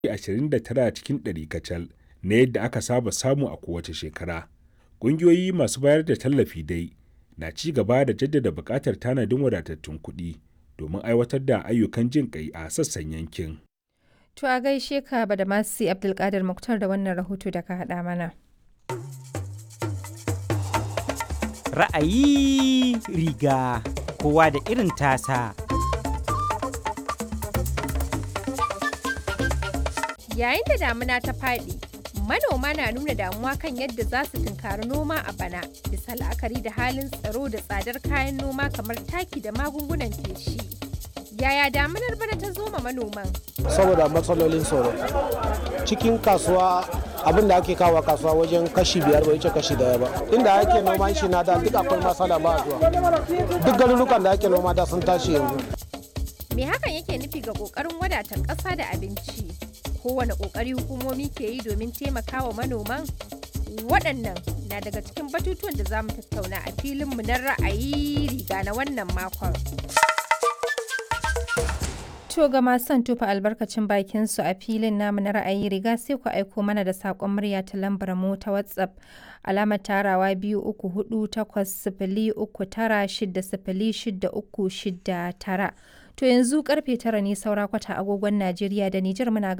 29 cikin ɗari kacal na yadda aka saba samu a kowace shekara. Ƙungiyoyi masu bayar da tallafi dai na ci gaba da jaddada buƙatar tanadin wadatattun kuɗi domin aiwatar da ayyukan jin ƙai a sassan yankin. To a gaishe ka da masu Abdulkadir Muktar da wannan rahoto da ka haɗa mana. Ra'ayi riga kowa da irin tasa. Yayin da damuna ta faɗi, manoma na nuna damuwa kan yadda za su tunkari noma a bana, bisa la'akari da halin tsaro da tsadar kayan noma kamar taki da magungunan feshi. Yaya damunar bana ta zo ma manoman? Saboda matsalolin tsoro. Cikin kasuwa abin da ake kawo kasuwa wajen kashi biyar bai wuce kashi daya ba. Inda ake noman shi na da duk akwai matsala ba zuwa. Duk garurukan da ake noma da sun tashi yanzu. Me hakan yake nufi ga ƙoƙarin wadata ƙasa da abinci? Kowane ƙoƙari hukumomi ke yi domin taimakawa manoman? Waɗannan na daga cikin batutuwan da za mu tattauna a filinmu na ra'ayi riga na wannan makon. To ga masu son tufa albarkacin bakin su a filin namu na ra'ayi riga sai ku aiko mana da saƙon murya ta lambar mu ta WhatsApp alamar tarawa biyu uku hudu takwas sifili uku tara shida sifili shida uku shida tara. To yanzu karfe tara ne saura kwata agogon Najeriya da Nijar muna